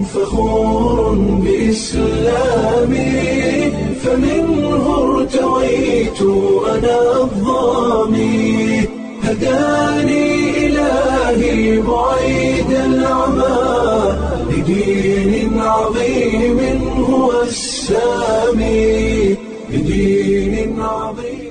فخور بإسلامي فمنه ارتويت أنا الضامي هداني إلهي بعيد العمى لدين عظيم هو السامي لدين عظيم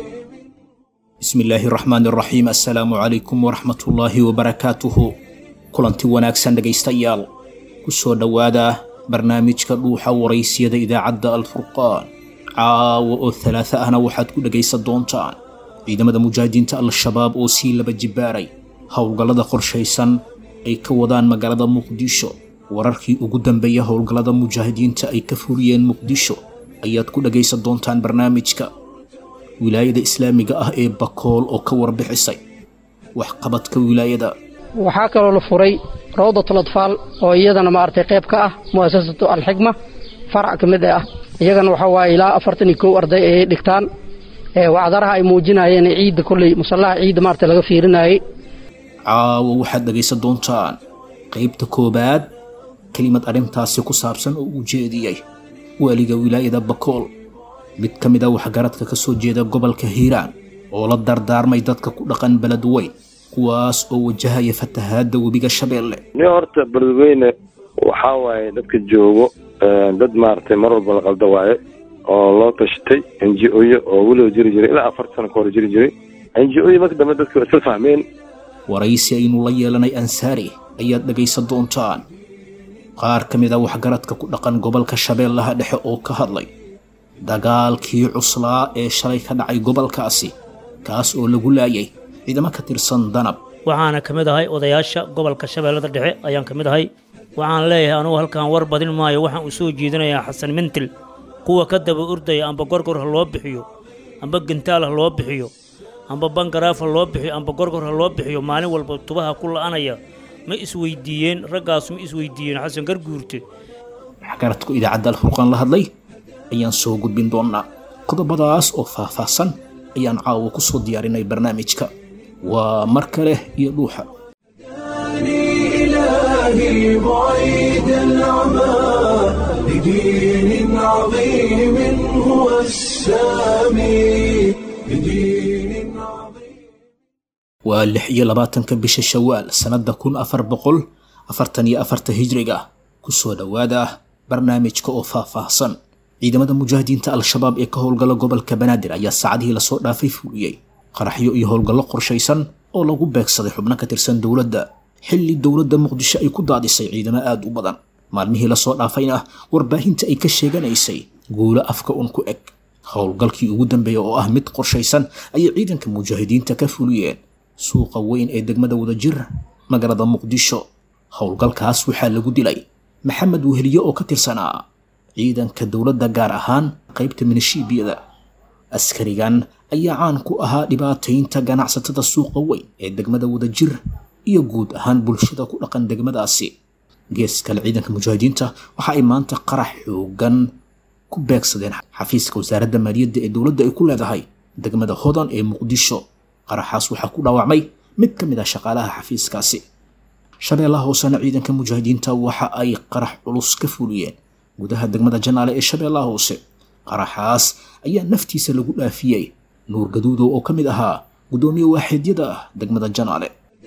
bismillaahi raxmaan raxiim assalaamu calaykum waraxmatullaahi wabarakaatuhu kulanti wanaagsan dhegaystayaal ku soo dhowaada barnaamijka dhuuxa waraysiyada idaacadda alfurqaan caawa oo talaata ahna waxaad ku dhegaysan doontaan ciidamada mujaahidiinta al-shabaab oo sii laba jibbaaray howlgallada qorshaysan ay ka wadaan magaalada muqdisho wararkii ugu dambeeya howlgallada mujaahidiinta ay ka fuliyeen muqdisho ayaad ku dhegaysan doontaan barnaamijka wilaayada islaamiga ah ee bakool oo ka warbixisay waxqabadka wilaayada waxaa kaloo la furay rawdatul atfaal oo iyadana maaragtay qayb ka ah mu'asasatu alxikma farac ka mid ah iyagana waxaa waaye ilaa afartan iyo kow arday ayay dhigtaan ee wacdaraha ay muujinayeen ciidda kolley musallaha ciidda maaragtay laga fiirinayay caawa waxaad dhegaysan doontaan qaybta koowaad kelimad arrintaasi ku saabsan oo uu jeediyey waaliga wilaayada bakool mid ka mid a waxgaradka ka soo jeeda gobolka hiiraan oo la dardaarmay dadka ku dhaqan beled weyn kuwaas oo wajahaya fatahaadda webiga shabeelle ni horta beledweyne waxaa waaye dadka joogo dad maaragtay mar walba la qalda waaye oo loo tashatay n g o-yo oo weliba jiri jiray ilaa afarta sano ka hor jiri jiray n g o-yo marka dambe dadka waa isla fahmeen waraysi aynu la yeelanay ansaari ayaad dhegaysan doontaan qaar ka mid a waxgaradka ku dhaqan gobolka shabeellaha dhexe oo ka hadlay dagaalkii cuslaa ee shalay ka dhacay gobolkaasi kaas oo lagu laayay ciidamo ka tirsan danab waxaana ka mid ahay odayaasha gobolka shabeellada dhexe ayaan ka mid ahay waxaan leeyahay anugu halkan war badin maayo waxaan u soo jeedinayaa xasan mintil kuwa ka daba ordaya amba gorgor ha loo bixiyo amba gentaal ha loo bixiyo amba bangaraaf ha loo bixiyo amba gorgor ha loo bixiyo maalin walba tubaha ku la'anaya ma isweydiiyeen raggaasu ma isweydiiyeen xasan garguurte waxgaradku idaacadda alfurqaan la hadlay ayaan soo gudbin doonnaa qodobadaas oo faahfaahsan ayaan caawa ku soo diyaarinay barnaamijka waa mar kale iyo dhuuxa إلهي بعيد العمى لدين عظيم هو السامي لدين عظيم waa lix iyo labaatanka bisha shawaal sannadda kun afar boqol afartan iyo afarta hijriga ku soo dhowaada barnaamijka oo faahfaahsan ciidamada mujaahidiinta al-shabaab ee ka howlgala gobolka banaadir ayaa saacadihii lasoo dhaafay fuliyey qaraxyo iyo howlgallo qorshaysan oo lagu beegsaday xubno ka tirsan dowladda xilli dowladda muqdisho ay ku daadisay ciidamo aad u badan maalmihii lasoo dhaafayna warbaahinta ay ka sheeganaysay guulo afka un ku eg howlgalkii ugu dambeeya oo ah mid qorshaysan ayay ciidanka mujaahidiinta ka fuliyeen suuqa weyn ee degmada wadajir magaalada muqdisho howlgalkaas waxaa lagu dilay maxamed weheliye oo ka tirsanaa ciidanka dowladda gaar ahaan qaybta minishiibiyada askarigan ayaa caan ku ahaa dhibaataynta ganacsatada suuqa weyn ee degmada wadajir iyo guud ahaan bulshada ku dhaqan degmadaasi gees kale ciidanka mujaahidiinta waxa ay maanta qarax xoogan ku beegsadeen xafiiska wasaaradda maaliyadda ee dowladda ay ku leedahay degmada hodan ee muqdisho qaraxaas waxaa ku dhaawacmay mid ka mid ah shaqaalaha xafiiskaasi shabeellaha hoosena ciidanka mujaahidiinta waxa ay qarax culus ka fuliyeen gudaha degmada janaale ee shabeellaha hoose qaraxaas ayaa naftiisa lagu dhaafiyey nuur gaduudow oo ka mid ahaa guddoomiye waaxidyada ah degmada janaale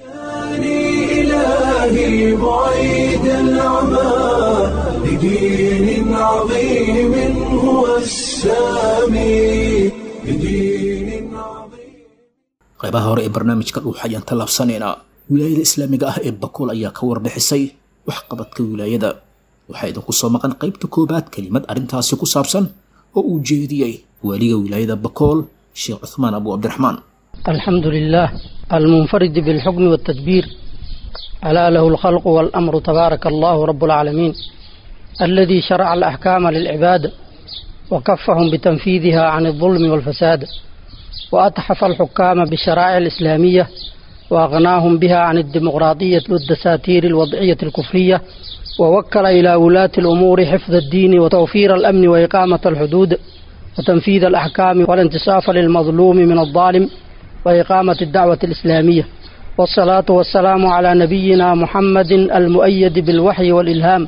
إلهي بعيد العمى لدين عظيم هو السامي لدين عظيم qaybaha hore ee barnaamijka dhuux ayaan tallaabsanaynaa wilaayada islaamiga ah ee bakool ayaa ka warbixisay waxqabadka wilaayada waxaa idinku soo maqan qaybta koowaad kelimad arrintaasi ku saabsan oo uu jeediyey waaliga wilaayada bakool sheekh cuthmaan abu cabdiraxmaan الحمد لله المنفرد بالحكم والتدبير ألا له الخلق والأمر تبارك الله رب العالمين الذي شرع الأحكام للعباد وكفهم بتنفيذها عن الظلم والفساد وأتحف الحكام بالشرائع الإسلامية وأغناهم بها عن الديمقراطية والدساتير الوضعية الكفرية ووكل إلى ولاة الأمور حفظ الدين وتوفير الأمن وإقامة الحدود وتنفيذ الأحكام والانتصاف للمظلوم من الظالم وإقامة الدعوة الإسلامية والصلاة والسلام على نبينا محمد المؤيد بالوحي والإلهام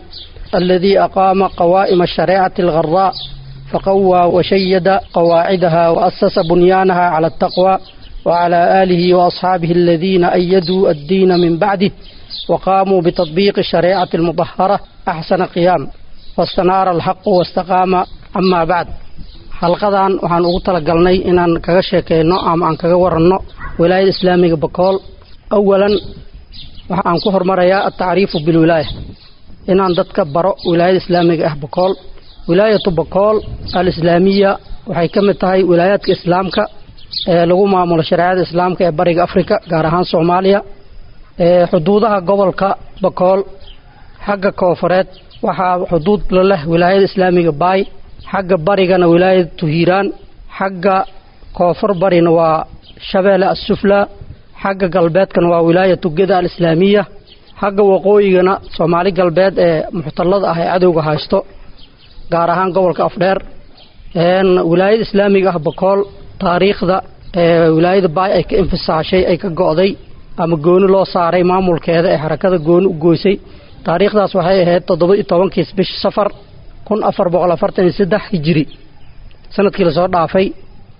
الذي أقام قوائم الشريعة الغراء فقوى وشيد قواعدها وأسس بنيانها على التقوى وعلى آله وأصحابه الذين أيدوا الدين من بعده وقاموا بتطبيق الشريعة المطهرة أحسن قيام واستنار الحق واستقام أما بعد xalqadan waxaan ugu talagalnay inaan kaga sheekeyno ama aan kaga waranno wilaayada islaamiga bakool awalan waxaan ku hormarayaa altacriifu bilwilaaya inaan dadka baro wilaayada islaamiga ah bakool wilaayatu bakool alislaamiya waxay ka mid tahay wilaayaadka islaamka ee lagu maamulo shareecada islaamka ee bariga afrika gaar ahaan soomaaliya xuduudaha gobolka bakool xagga koofureed waxaa xuduud la leh wilaayada islaamiga baay xagga barigana wilaayada tuhiiraan xagga koonfur barina waa shabeelle assufla xagga galbeedkana waa wilaayatu geda alislaamiya xagga waqooyigana soomaali galbeed ee muxtallada ah ee cadowga haysto gaar ahaan gobolka afdheer wilaayada islaamiga ah bakool taariikhda ee wilaayada baay ay ka infisaashay ay ka go'day ama gooni loo saaray maamulkeeda ee xarakada gooni u goysay taariikhdaas waxay ahayd toddoba iyo tobankiis bish safar kun afar boqol afartan iyo saddex hijiri sanadkii lasoo dhaafay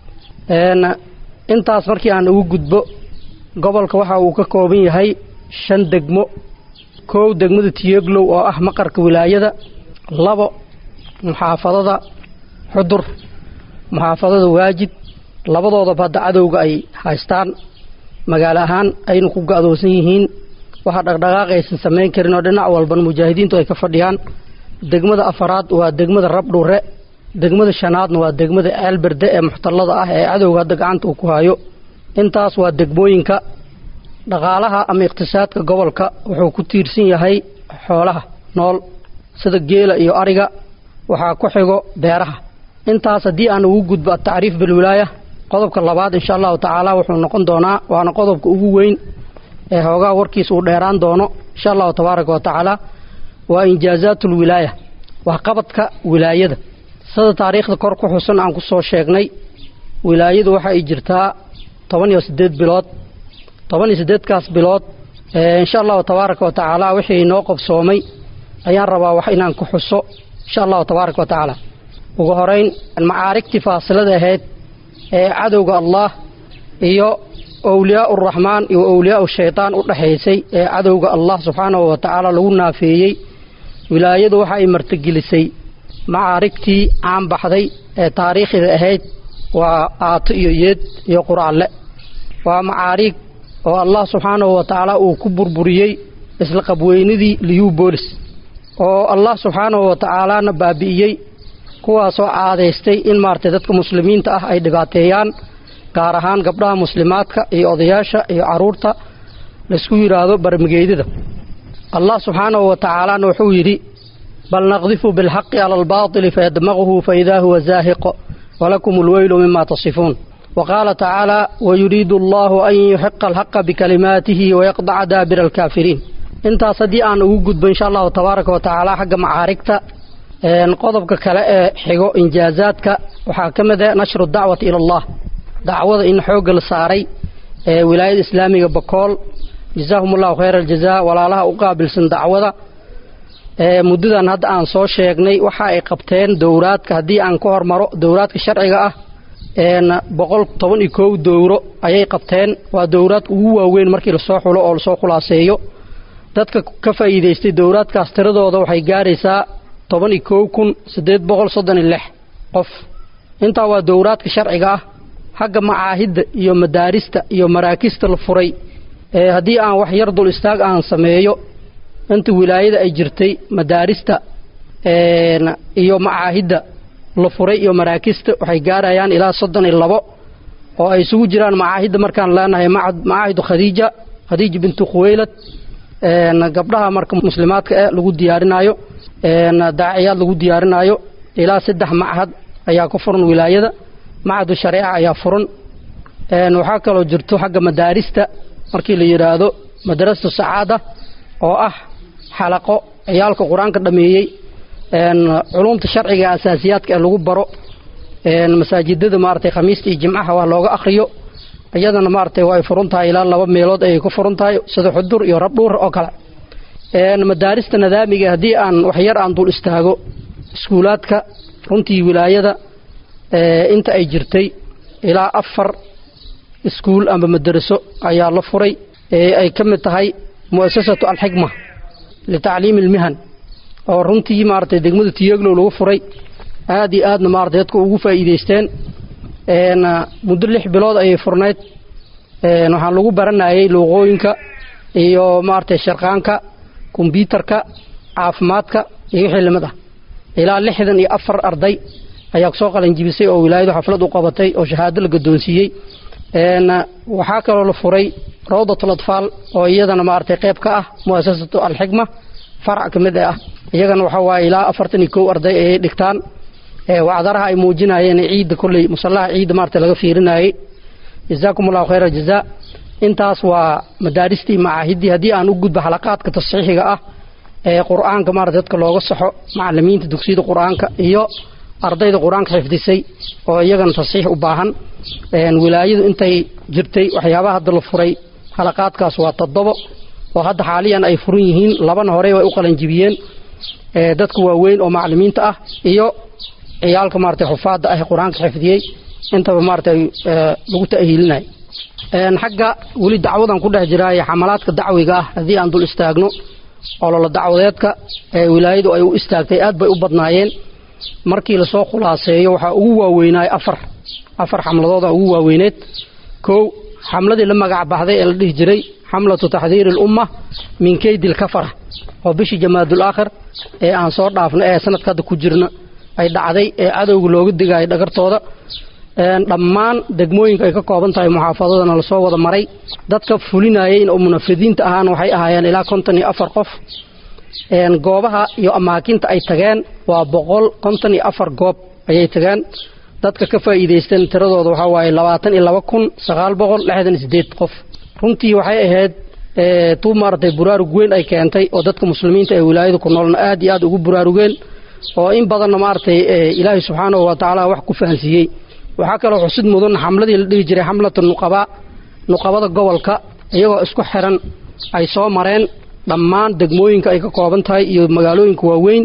intaas markii aan ugu gudbo gobolka waxa uu ka kooban yahay shan degmo koow degmada tiyeglow oo ah maqarka wilaayada labo muxaafadada xudur muxaafadada waajid labadoodaba hadda cadowga ay haystaan magaalo ahaan ayna ku ga-doosan yihiin waxa dhaqdhaqaaq aysan samayn karin oo dhinac walban mujaahidiintu ay ka fadhiyaan degmada afaraad waa degmada rabdhure degmada shanaadna waa degmada ceelberde ee muxtallada ah ee cadowga hadda gacanta uu ku hayo intaas waa degmooyinka dhaqaalaha ama iqtisaadka gobolka wuxuu ku tiirsan yahay xoolaha nool sida geela iyo ariga waxaa ku xigo beeraha intaas haddii aan ugu gudbo atacriif bilwilaaya qodobka labaad insha allahu tacaala wuxuu noqon doonaa waana qodobka ugu weyn ee hoogaha warkiisa uu dheeraan doono insha allahu tabaaraka wa tacaala waa injaazaat ulwilaaya waxqabadka wilaayada sida taariikhda kor ku xusan aan ku soo sheegnay wilaayadu waxa ay jirtaa toban iyo siddeed bilood toban iyo siddeedkaas bilood insha allahu tabaaraka wa tacaala wixii inoo qabsoomay ayaan rabaa wax inaan ku xuso insha allahu tabaaraka wa tacaala ugu horeyn macaarigtii faasilada ahayd ee cadowga allah iyo owliyaa uraxmaan iyo owliyaa shaytaan u dhexaysay ee cadowga allah subxaanahu wa tacaala lagu naafeeyey wilaayadu waxa ay martigelisay macaarigtii caan baxday ee taariikhida ahayd waa aato iyo yeed iyo quraalle waa macaariig oo allah subxaanahu wa tacaala uu ku burburiyey isla qabweynidii liyubolis oo allah subxaanahu wa tacaalaana baabi'iyey kuwaasoo caadaystay in maaragtay dadka muslimiinta ah ay dhibaateeyaan gaar ahaan gabdhaha muslimaadka iyo odayaasha iyo caruurta laysku yidhaahdo barmigeydada allah subxaanahu wa tacaalaana wuxuu yidhi bal naqdifu bilxaqi cala albaatili fayadmaquhu faidaa huwa zaahiqo walakum alweylu mima tasifuun وقال تعالى ويريد الله أن يحق الحق بكلماته ويقطع دابر الكافرين انت صدي أن أوجد إن شاء الله تبارك وتعالى حق معاركته qodobka kale ee xigo injaazaadka waxaa ka mid ah nashru dacwati ila allah dacwada in xoogga la saaray ee wilaayada islaamiga bakool jazaahum allahu khayra aljaza walaalaha u qaabilsan dacwada ee muddadan hadda aan soo sheegnay waxa ay qabteen dowraadka haddii aan ka hormaro dowraadka sharciga ah boqol toban iyo kow dowro ayay qabteen waa dowraadka ugu waaweyn markii lasoo xulo oo lasoo khulaaseeyo dadka ka faa'iidaystay dowraadkaas tiradooda waxay gaaraysaa toban iyo kow kun siddeed boqol soddon iyo lix qof intaa waa dowraadka sharciga ah xagga macaahidda iyo madaarista iyo maraakista la furay ee haddii aan wax yar dul istaag aan sameeyo inta wilaayada ay jirtay madaarista iyo macaahidda la furay iyo maraakista waxay gaarayaan ilaa soddon iyo labo oo ay isugu jiraan macaahidda markaan leenahay macaahidu khadiija khadiija bintu khuweylad gabdhaha marka muslimaadka eh lagu diyaarinaayo daaciyaad lagu diyaarinaayo ilaa saddex machad ayaa ku furan wilaayada machadu shareeca ayaa furan waxaa kaloo jirto xagga madaarista markii la yidhaahdo madrasatu sacaada oo ah xalaqo ciyaalka qur-aanka dhameeyey culumta sharciga asaasiyaadka ee lagu baro masaajidada maaragtay khamiista iyo jimcaha waa looga akhriyo iyadana maaragtay waa ay furan tahay ilaa laba meelood ayay ku furan tahay sida xudur iyo rabdhuur oo kale madaarista nadaamiga haddii aan waxyar aan dul istaago iskuulaadka runtii wilaayada inta ay jirtay ilaa afar iskuul ama madaraso ayaa la furay ee ay ka mid tahay mu'asasatu alxikma litacliimi almihan oo runtii maaragtay degmada tiyeglow lagu furay aad iyo aadna maaragtay dadka ugu faa'iidaysteen muddo lix bilood ayay furnayd waxaan lagu baranayay luuqooyinka iyo maaragtay sharqaanka kombyuutarka caafimaadka iyo wixii lamid ah ilaa lixdan iyo afar arday ayaa soo qalanjibisay oo wilaayadu xaflad u qabatay oo shahaado la gadoonsiiyey waxaa kaloo la furay rawdatul atfaal oo iyadana maaragtay qayb ka ah mu'asasatu alxikma farac ka mid ah iyagana waxaa waaye ilaa afartan iyo kow arday ayay dhigtaan wacdaraha ay muujinayeen ciidda kolley musallaha ciidda maaragtay laga fiirinayay jazaakum allahu khayra jazaa intaas waa madaaristii macaahiddii haddii aan u gudbo xalaqaadka tasxiixiga ah ee qur-aanka maarata dadka looga saxo macalimiinta dugsiyada qur-aanka iyo ardayda qur-aanka xifdisay oo iyagana tasxiix u baahan wilaayadu intay jirtay waxyaabaha hadda la furay xalaqaadkaas waa toddobo oo hadda xaaliyan ay furan yihiin labana horey way u qalanjibiyeen dadka waaweyn oo macalimiinta ah iyo ciyaalka maarata xufaadda ah ee qur-aanka xifdiyey intaba maarata lagu ta'hiilinay xagga weli dacwadan ku dhex jiraaye xamalaadka dacwiga ah haddii aan dul istaagno ololo dacwadeedka ee wilaayadu ay u istaagtay aad bay u badnaayeen markii lasoo khulaaseeyo waxaa ugu waaweynaay afar afar xamladooda ugu waaweyneed kow xamladii la magac baxday ee la dhihi jiray xamlatu taxdiiri alumma min keydi lkafara oo bishii jamaadul aakhir ee aan soo dhaafno ee sanadka hadda ku jirna ay dhacday ee cadowga looga digaayo dhagartooda dhammaan degmooyinka ay ka kooban tahay muxaafadadana lasoo wada maray dadka fulinayeen oo munafidiinta ahaan waxay ahaayeen ilaa konton iyo afar qof goobaha iyo amaakinta ay tageen waa boqol konton iyo afar goob ayay tageen dadka ka faa'iidaysteen tiradooda waxaa waaye labaatan iyo laba kun sagaal boqol lixdan iyo sideed qof runtii waxay ahayd tuu maaragtay buraarug weyn ay keentay oo dadka muslimiinta ee wilaayada ku noolna aad iyo aad ugu buraarugeen oo in badanna maaragtay ilaahay subxaanahu wa tacaala wax ku fahansiiyey waxaa kaloo xusid mudan xamladii la dhihi jiray xamlatu nuqabaa nuqabada gobolka iyagoo isku xiran ay soo mareen dhammaan degmooyinka ay ka kooban tahay iyo magaalooyinka waaweyn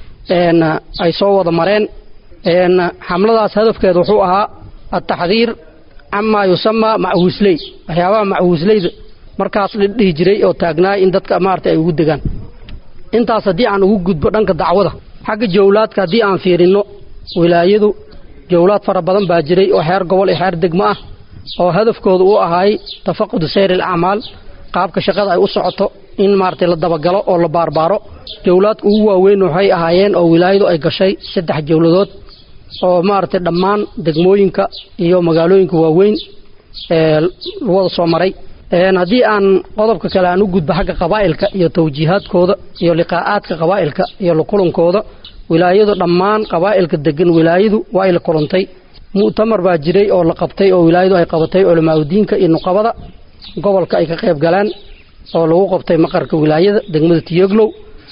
ay soo wada mareen xamladaas hadafkeeda wuxuu ahaa ataxdiir camaa yusamaa machuusley waxyaabaha machuusleyda markaas la dhihi jiray oo taagnaay in dadka maarata ay ugu degaan intaas haddii aan ugu gudbo dhanka dacwada xagga jawlaadka haddii aan fiirinno wilaayadu jawlaad fara badan baa jiray oo xeer gobol iyo xeer degmo ah oo hadafkooda uu ahaay tafaqudu sayr alacmaal qaabka shaqada ay u socoto in maaragtay la dabagalo oo la baarbaaro jawlaadka ugu waaweyn waxay ahaayeen oo wilaayadu ay gashay saddex jawladood oo maaragtay dhammaan degmooyinka iyo magaalooyinka waaweyn ee wada soo maray haddii aan qodobka kale aan u gudbo xagga qabaa'ilka iyo tawjiihaadkooda iyo liqaa'aadka qabaa'ilka iyo la kulankooda wilaayadu dhammaan qabaa'ilka degan wilaayadu waa ay la kulantay mu'tamar baa jiray oo la qabtay oo wilaayadu ay qabatay culamaauddiinka iyo nuqabada gobolka ay ka qayb galeen oo lagu qabtay maqarka wilaayada degmada tiyoglow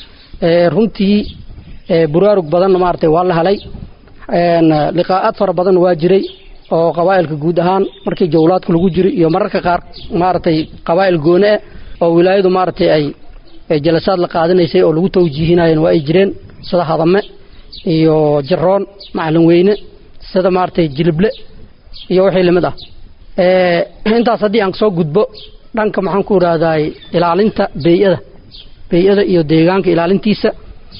runtii buraarug badanna maaragtay waa la helay liqaa'aad fara badan waa jiray oo qabaa'ilka guud ahaan markii jawlaadka lagu jiro iyo mararka qaar maaragtay qabaa'il goone ah oo wilaayadu maaragtay ay jalasaad la qaadanaysay oo lagu tawjiihinayeen waa ay jireen sida hadame iyo jaroon macalin weyne sida maaragtay jilible iyo wixii lamid ah intaas haddii aan soo gudbo dhanka maxaan ku idhaahdaay ilaalinta bey-ada bey-ada iyo deegaanka ilaalintiisa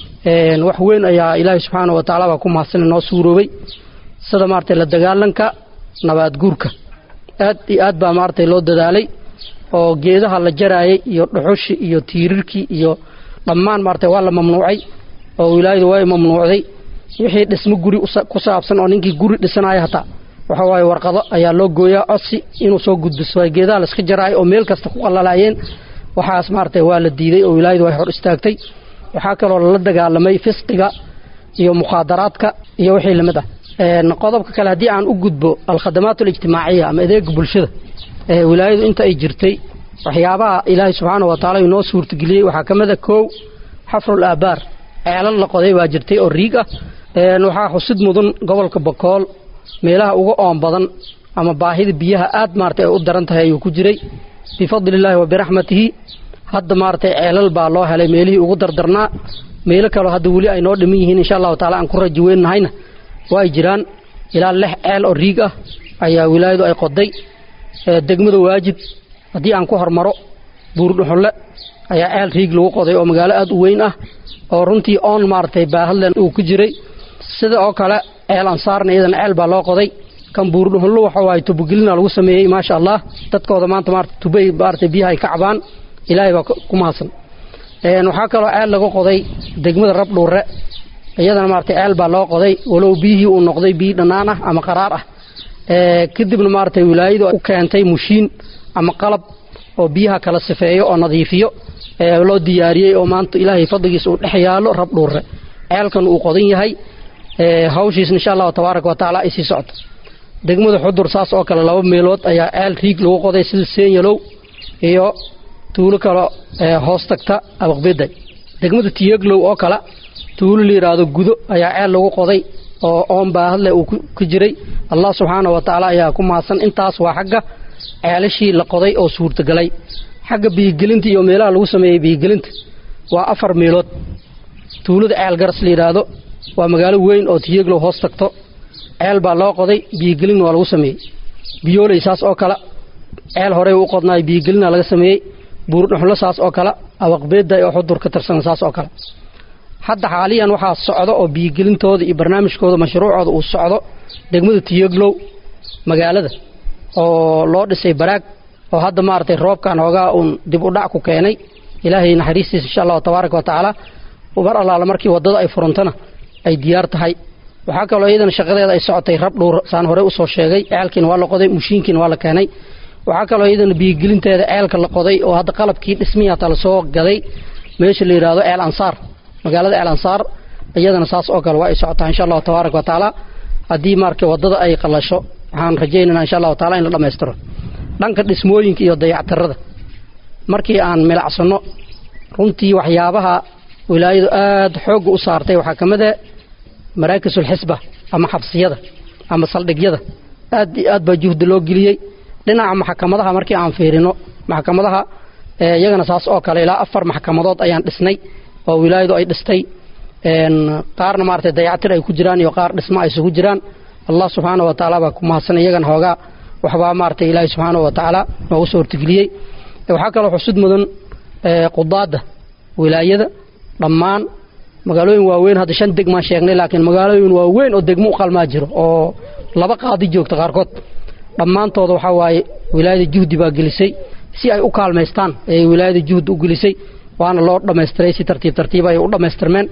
wax weyn ayaa ilaahay subxaana wa tacala baa ku mahadsan noo suuroobay sida maaragtay la dagaalanka nabaad guurka aad iyo aad baa maaragtay loo dadaalay oo geedaha la jaraayay iyo dhuxushi iyo tiirirkii iyo dhammaan maaragtay waa la mamnuucay oo wilaayadu waa mamnuucday wixii dhismo guri ku saabsan oo ninkii guri dhisanaya hataa waxa waaye warqado ayaa loo gooyaa codsi inuu soo gudbiso geedaha layska jaraayo oo meel kasta ku qalalaayeen waxaas maaragtay waa la diiday oo wilaayadu way hor istaagtay waxaa kaloo lala dagaalamay fisqiga iyo mukhaadaraadka iyo wixii lamid ah qodobka kale haddii aan u gudbo alkhadamaat alijtimaaciya ama adeega bulshada wilaayadu inta ay jirtay waxyaabaha ilaahay subxaana wa taala inoo suurtageliyey waxaa ka mid a kow xafrul aabaar ceelal la qoday baa jirtay oo riig ah waxaa xusid mudan gobolka bakool meelaha uga oon badan ama baahida biyaha aad maaragtay ay u daran tahay ayuu ku jiray bifadli illaahi wa biraxmatihi hadda maaragtay ceelal baa loo helay meelihii ugu dardarnaa meelo kaleo hadda weli ay noo dhiman yihiin insha allahu taala aan ku raji weynahayna waa ay jiraan ilaa lix ceel oo riig ah ayaa wilaayadu ay qoday degmada waajib haddii aan ku hormaro buurdhuxulle ayaa ceel riig lagu qoday oo magaalo aada u weyn ah oo runtii oon maaragtay baahadlen uu ku jiray sida oo kale ceel ansaarna iyadana ceel baa loo qoday kan buurdhuxullo waxa waaye tubogelina lagu sameeyey maasha allah dadkooda maanta maarata tubay maaragtay biyaha ay ka cabaan ilaahay baa ku mahadsan waxaa kaloo ceel lagu qoday degmada rabdhuure iyadana maaragtay ceel baa loo qoday walow biyihii uu noqday biyi dhannaan ah ama qaraar ah kadibna maaragtay wilaayadu u keentay mushiin ama qalab oo biyaha kala sifeeyo oo nadiifiyo loo diyaariyey oo maanta ilaahay fadligiisa uu dhex yaalo rabdhuure ceelkan uu qodan yahay hawshiis insha allahu tabaaraka watacaala ay sii socoto degmada xudur saas oo kale laba meelood ayaa ceel riig lagu qoday sida senyalow iyo tuulo kale hoos tagta abaqbeday degmada tiyeglow oo kale tuulo la yidhaahdo gudo ayaa ceel lagu qoday oo oon baahadleh uu ku jiray allah subxaana wa tacaala ayaa ku mahadsan intaas waa xagga ceelashii la qoday oo suurtagalay xagga biyigelinta iyo meelaha lagu sameeyey biyigelinta waa afar meelood tuulada ceel garas la yidhaahdo waa magaalo weyn oo tiyeglow hoos tagto ceel baa loo qoday biyigelinna waa lagu sameeyey biyooley saas oo kale ceel horey u qodnaay biyigelina laga sameeyey buurdhuxlo saas oo kale abaqbeeday oo xudur ka tirsan saas oo kale hadda xaaliyan waxaa socdo oo biyigelintooda iyo barnaamijkooda mashruucooda uu socdo degmada tiyeglow magaalada oo loo dhisay baraag oo hadda maaragtay roobkan hoogaa uun dib u dhac ku keenay ilaahay naxariistiisa insha allahu tabaaraka wa tacaala mar allaala markii waddada ay furantana ay diyaar tahay waxaa kaloo iyadana shaqadeeda ay socotay rab dhuur saan horey usoo sheegay ceelkiina waa la qoday mushiinkiina waa la keenay waxaa kaloo iyadana biyigelinteeda ceelka la qoday oo hadda qalabkii dhismihii hata lasoo gaday meesha la yidhaahdo ceel ansaar magaalada ceel ansaar iyadana saas oo kale waa ay socotaa insha allahu tabaaraka wa tacaala haddii marka waddada ay qalasho waxaan rajaynaynaa insha allahu taala in la dhammaystiro dhanka dhismooyinka iyo dayactirada markii aan milacsanno runtii waxyaabaha wilaayadu aada xoogga u saartay waxaa ka mid a maraakisulxisba ama xabsiyada ama saldhigyada aad iyo aad baa juhdi loo geliyey dhinaca maxkamadaha markii aan fiirino maxkamadaha iyagana saas oo kale ilaa afar maxkamadood ayaan dhisnay oo wilaayadu ay dhistay qaarna maaragtay dayactir ay ku jiraan iyo qaar dhismo ay isugu jiraan allah subxaana wa tacaala baa ku mahadsan iyagana hoogaa waxbaa maaragtay ilaahay subxaana wa tacaala noogu soo hortegeliyey waxaa kaloo xusud mudan qudaadda wilaayada dhammaan magaalooyin waaweyn hadda shan degmaan sheegnay laakiin magaalooyin waaweyn oo degmo u qalmaa jiro oo laba qaadi joogta qaarkood dhammaantooda waxaa waaye wilaayada juhdi baa gelisay si ay u kaalmaystaan ayay wilaayada juhdi u gelisay waana loo dhammaystiray si tartiib tartiib ay u dhammaystirmeen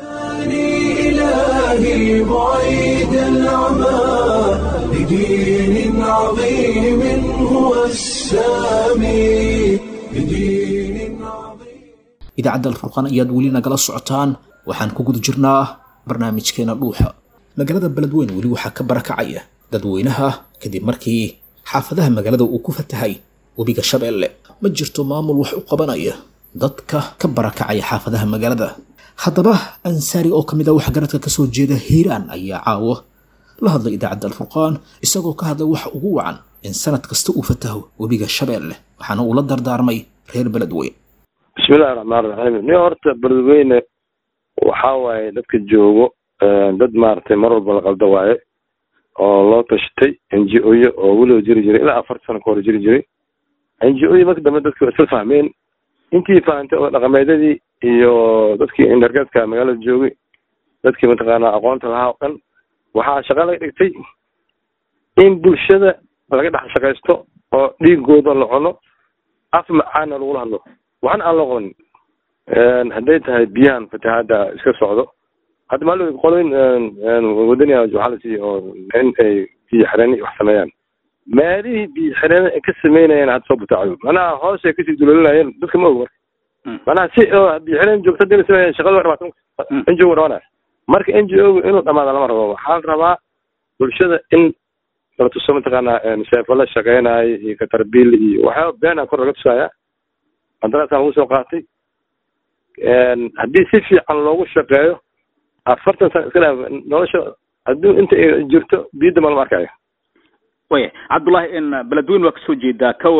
إلهي بعيد العمى لدين عظيم هو السامي لدين عظيم idaacadda alfurqaan ayaad weli nagala socotaan waxaan ku guda jirnaa barnaamijkeena dhuuxa magaalada beledweyn weli waxaa ka barakacaya dadweynaha kadib markii xaafadaha magaalada uu ku fatahay webiga shabeelle ma jirto maamul wax u qabanaya dadka ka barakacaya xaafadaha magaalada haddaba ansaari oo ka mid ah waxgaradka kasoo jeeda hiiraan ayaa caawo la hadlay idaacadda alfurqaan isagoo ka hadlay waxa ugu wacan in sanad kasta uu fataho webiga shabeelle waxaana uu la dardaarmay reer beledweyn bismillahi raxmaan raxiim ni horta beledweyne waxaa waaye dadka joogo dad maaragtay mar walba la qalda waaye oo loo tashatay n g o-yo oo weliba jiri jiray ilaa afar sano ka hor jiri jiray n g o-yo marka dambe dadki waa isla fahmeen intii fahantay oo dhaqameedyadii iyo dadkii indargeedka magaalada joogay dadkii mataqaanaa aqoonta lahaa o dhan waxaa shaqa laga dhigtay in bulshada laga dhex shaqaysto oo dhiigooda la cuno af macaana lagula hadlo waxna aan loo qabanin hadday tahay biyahan fatahaada iska socdo hadda maal qoloyn wadania waxaa la siiyey oo in ay biyo xireen wax sameeyaan meelihii biyo xireen ay ka sameynayeen hadda soo butaacayo manaha hoos ay kasii dulolinayeen dadka ma og marka manaha si oo biyo xireen joogta hadii la sameeya shaqada waa dhamaata n g o dhamaanaya marka n g o inuu dhamaada lama rabo waxaa la rabaa bulshada in la tuso mataqaanaa seefo la shaqeynayo iyo katarbiil iyo waxyaaba beena kor laga tusaya qandaraasaan lagu soo qaatay haddii si fiican loogu shaqeeyo afartan sana iska dhaa nolosha hadduu inta ay jirto biyadda ma lama arkayo waya cabdullaahi in beledweyn waa kasoo jeedaa ka waran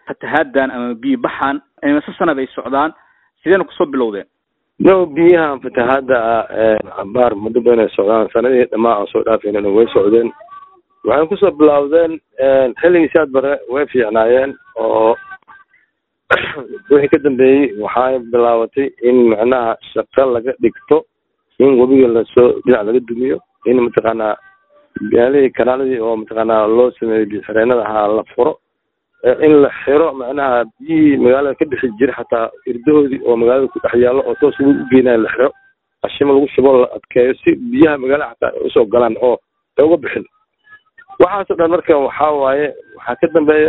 fatahaaddan ama biyo baxan imase sanad ay socdaan sideena kusoo bilowdeen no biyahan fatahaadda ah cabaar muddo badan ay socdaan sanadihii dhamaa aan soo dhaafaynan way socdeen waxay kusoo bilowdeen xilligii saad bare way fiicnaayeen oo wixii ka dambeeyey waxay bilaabatay in macnaha shaqo laga dhigto in webiga lasoo dhinac laga dumiyo in mataqaanaa gaalihii kanaaladii oo mataqaanaa loo sameeyo biyo-xireenada ahaa la furo in la xiro macnaha biyihii magaalada ka bixi jira xataa irdahoodii oo magaalada ku dhex yaallo oo toos lagu geenayo la xiro qashimo lagu shubo la adkeeyo si biyaha magaalada xataa ay usoo galaan oo ay uga bixin waxaasoo dhan marka waxaa waaye waxaa ka dambeeya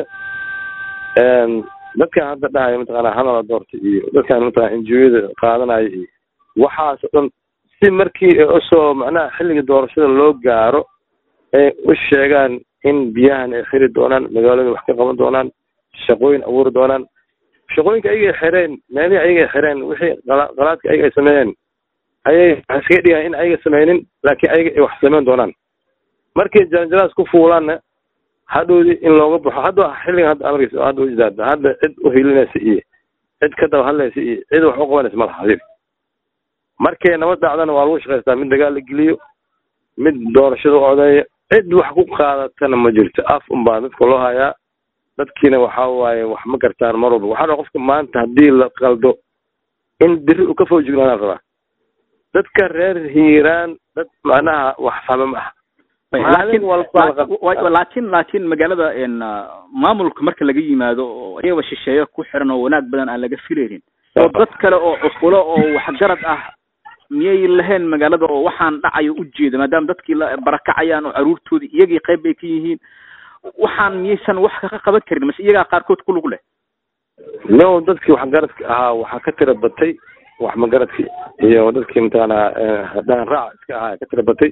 dadkan hadda dhahaya mataqaana hanala doorta iyo dadkan mataqana injiyada qaadanaya iyo waxaasoo dhan si markii ay usoo macnaha xilliga doorashada loo gaaro ay u sheegaan in biyahan ay xiri doonaan magaalada wax ka qaban doonaan shaqooyin abuuri doonaan shaqooyinka ayaga ay xireen meelihii ayaga ay xireen wixii qala- qalaadka ayaga ay sameeyeen ayay waxay iskaga dhigaan in ayaga sameynin laakiin ayaga ay wax sameyn doonaan markay jaranjaraas ku fuulaanna hadhowdii in looga baxo hadda xilligan hadda amarkiisa hadda ujidaada hadda cid u hilinaysa iyo cid ka daba hadlaysa iyo cid wax u qabanaysa malaha hadib markay nabad dhacdana waa lagu shaqaystaa mid dagaal la geliyo mid doorashada u odeeya cid wax ku qaadatana ma jirto af unbaa dadka loo hayaa dadkiina waxaa waaye wax ma gartaan mar walba waxaa dhaa qofka maanta haddii la qaldo in biri uu ka foo jignaanaa rabaa dadka reer hiiraan dad macnaha wax fahma ma ah laakiin maalin walba la qab- wa- laakiin laakiin magaalada n maamulka marka laga yimaado oo iyaba shisheeye ku xiran oo wanaag badan aan laga filaynin oo dad kale oo cuqulo oo waxgarad ah miyay lahayn magaalada oo waxaan dhacayo ujeeda maadaama dadkii la barakacayaan oo caruurtoodii iyagii qayb bay ka yihiin waxaan miyaysan wax ka qaban karin mase iyagaa qaarkood ku lug leh no dadkii waxgaradka ahaa waxaa ka tira batay wax magaradkii iyo dadkii mataqaanaa hadaan raac iska ahaa ka tira batay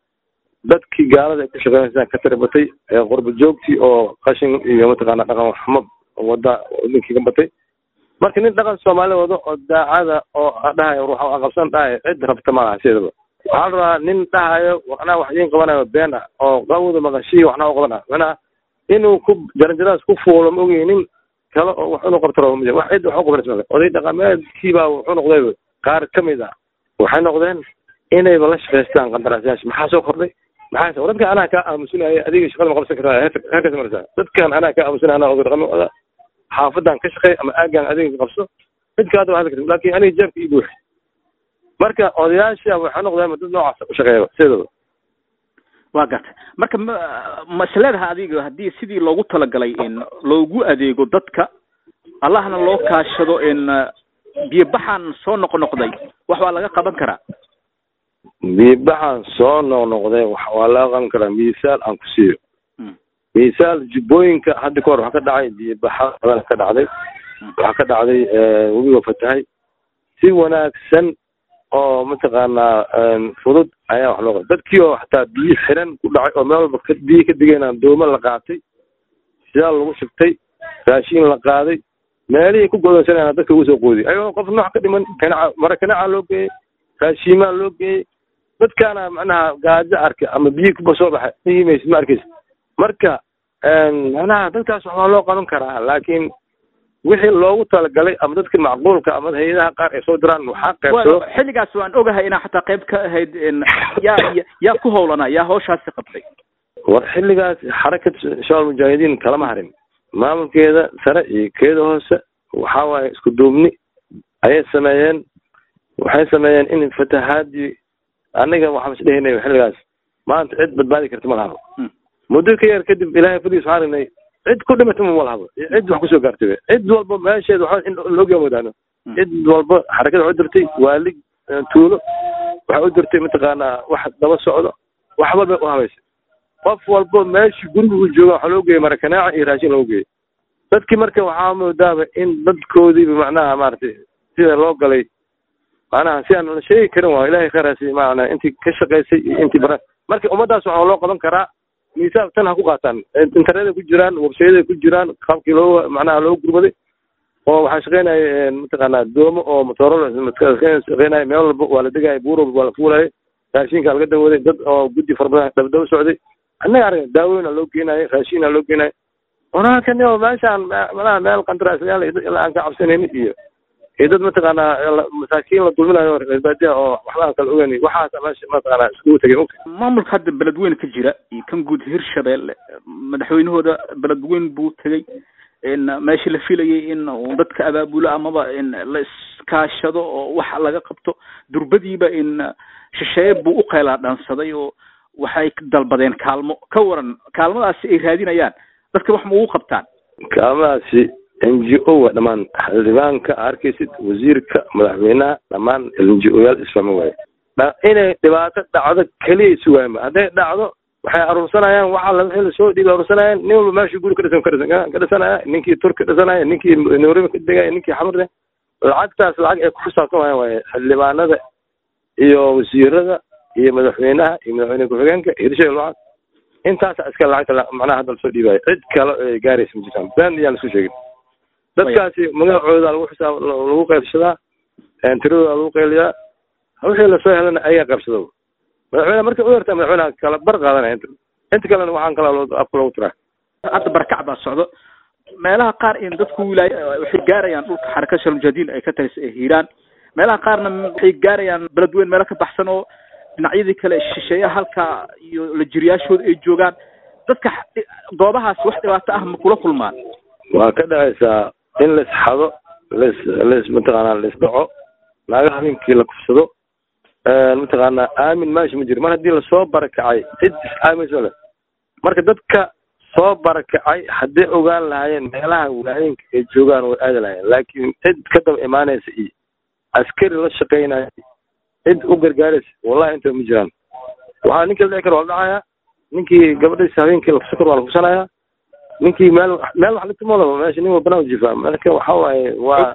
dadkii gaalada ay ku shaqeynaysaa ka tira batay ee qurba joogtii oo qashin iyo mataqaana dhaqan xumo wada ninkii ka batay marka nin dhaqan soomaali wado oo daacada oo dhahayo ruuxa waa qabsan dhahayo cid rabta malaha sideedaba waxaa la rabaa nin dhahayo waxnaa wax idiin qabanayo been ah oo qawda maqashii waxnaa u qabana macnaha inuu ku jaranjaraas ku fuulo ma ogeyn nin kale oo wax inuu qabto rabo ma jiro wax cid wax u qabanaysa male oday dhaqameedkiibaa wuxuu noqday qaar ka mid ah waxay noqdeen inayba la shaqaystaan qandaraasayaasha maxaa soo kordhay maxaa war dadkan anaa kaa aamusinaya adiga shaqada ma qabsan kartaa heerka- heerkaas maraysaa dadkan anaa kaa aamusinaya anaa oday dhaqame wada xaafadan ka shaqeey ama aagan adiga ka qabso cid kaada waa hadli karta laakiin aniga jeebka ii buuxi marka odayaasha waxay noqdeen dad noocaas u shaqeeya sideedaba waa gartay marka ma ma isleedahay adiga haddii sidii loogu talagalay in loogu adeego dadka allahna loo kaashado in biyo baxan soo noqnoqday wax waa laga qaban karaa biibaxan soo noqnoqday wax waa laga qaban karaa miisaal aan ku siiyo Mm. miisaal jubbooyinka hadda ka hor waxaa ka dhacay biibaxa badan ka dhacday waxaa ka dhacday webiga fatahay si wanaagsan oo mataqaanaa fudud ayaa wax loo qabay dadkii oo xataa biyo xiran ku dhacay oo meel walba ka- biyo ka digayna doomo la qaatay sidaal lagu shubtay raashiin la qaaday meelihii ku godoonsanayana dadka ugu soo qoodi ayagoo qof noox ka dhiman kanaca mara kanacaa loo geeyey raashiimaa loo geeyey dadkaana macnaha gaajo arka ama biyo kuba soo baxa iimaysid ma arkaysa marka macnaha dadkaas wax waa loo qaban karaa laakiin wixii loogu talagalay ama dadka macquulka ama hay-adaha qaar ay soo diraan waxaa qaybsado Waa- xilligaas waan ogahay inaa xataa qayb ka ahayd in yaa ya- yaa ku howlanaa yaa hawshaasi qabtay war xilligaas xarakat shabaab mujaahidiin kalama harin maamulkeeda sare iyo keeda hoose waxaa waaye isku duubni ayay sameeyeen waxay sameeyeen in fatahaadii aniga waxaan is dhehinay xilligaas maanta cid badbaadi karta ma lahabo Hmm. muddo ka yar kadib ilaahay fadligiis waxaan aragnay cid ku dhimatay ma lahabo cid wax kusoo gaartay cid walba meesheeda waxa in looga wadaano Hmm. cid walba xarakada waxay u dirtay waalig eh, tuulo waxay u dirtay mataqaanaa wax daba socdo wax walba u habaysay qof walba meeshii guriga uu jooga waxaa loo geeyey marakanaaca iyo raashin loo geeyey dadkii marka waxaa moodaaba in dadkoodiiba macnaha maaragtay sida loo galay macnaha si aan la sheegi karin waa ilahay khayraasi macnaa intii ka shaqaysay iyo intii bara marka ummaddaas waxaa loo qaban karaa miisaab tan ha ku qaataan internetada ku jiraan websayada ku jiraan qaabkii loo macnaha loo gurmaday oo waxaa shaqeynaya mataqaanaa doomo oo matooro shaqeynaya meel walba waa la degaya buur walba waa la fuulaya raashinkaa laga dawaday dad oo guddi fara badan dabadaba socday annaga arag daawooyina loo geenayo raashiina loo geenayo wanaagkan yo meeshaan malaha meel qandaraasyaal iyo dad ilaa aan ka cabsanaynin iyo iyo dad mataqaanaa la- masaakiin la dulminayo reer baadiya oo waxba aan kala ogeyn waxaasa meesha mataqaanaa iskugu tegay mugta maamulka hadda beledweyne ka jira iyo kan guud hirshabeelle madaxweynahooda beledweyne buu tegey in meesha la filayay in uu dadka abaabulo amaba in la iskaashado oo wax laga qabto durbadiiba in shisheeye buu u qeylaa dhansaday oo waxay dalbadeen kaalmo ka waran kaalmadaasi ay raadinayaan dadka wax ma ugu qabtaan kaalmadaasi n g o wa dhammaan xildhibaanka arkaysid wasiirka madaxweynaha dhammaan n g o yaal isfahmi waaye dha- inay dhibaato dhacdo keliya sugaanba hadday dhacdo waxay aruursanayaan waxa la wixii lasoo dhiibay aruursanayaan nin walba meeshuu guri ka dhisan ka dhisan ka dhisanaya ninkii turki dhisanaya ninkii nairobi ka degaya ninkii xamrne lacagtaas lacag ay ku xisaabtan waayaan waaye xildhibaanada iyo wasiirada iyo madaxweynaha iyo madaxweyne ku-xigeenka iyo hirshabeelle lacag intaasa iska lacagta la- macnaha hadda lasoo dhiibaayo cid kale ay gaaraysa ma jirtaan been iyaan lasu sheegin dadkaasi magacooda lagu xisaab lagu qaybsadaa tiradooda lagu qayliyaa wixii lasoo helana ayaga qaybsado madaxweyne markay u yartaa madaxweynaha kala bar qaadanaya inta inta kalena waxaan kala loo- afka loogu tiraa hadda barakac baa socdo meelaha qaar in dadku wilaay waxay gaarayaan dhulka xarakada shalmujahadiin ay ka talisa ee hiiraan meelaha qaarna waxay gaarayaan beledweyne meelo ka baxsan oo dhinacyadii kale shisheeyaha halka iyo la jiriyaashooda ay joogaan dadka x- goobahaas wax dhibaato ah ma kula kulmaan waa ka dhacaysaa in la isxado las las mataqaanaa la isdhaco naagaha habeenkii la kufsado mataqaanaa aamin meesha ma jiro mar haddii lasoo barakacay cid is aaminso leh marka dadka soo barakacay hadday ogaan lahaayeen meelaha wilaayooyinka ay joogaan way aadi lahaayeen laakiin cid ka daba imaanaysa iyo askari la shaqaynaya cid u gargaaraysa wallahi inta ma jiraan waxaa ninkii la dhici karo waa la dhacayaa ninkii gabadhiisa habeenkii la kufsan karo waa la kufsanayaa ninkii meel meel wax litumadaba meesha nin walbana jifa marka waxa waaye waa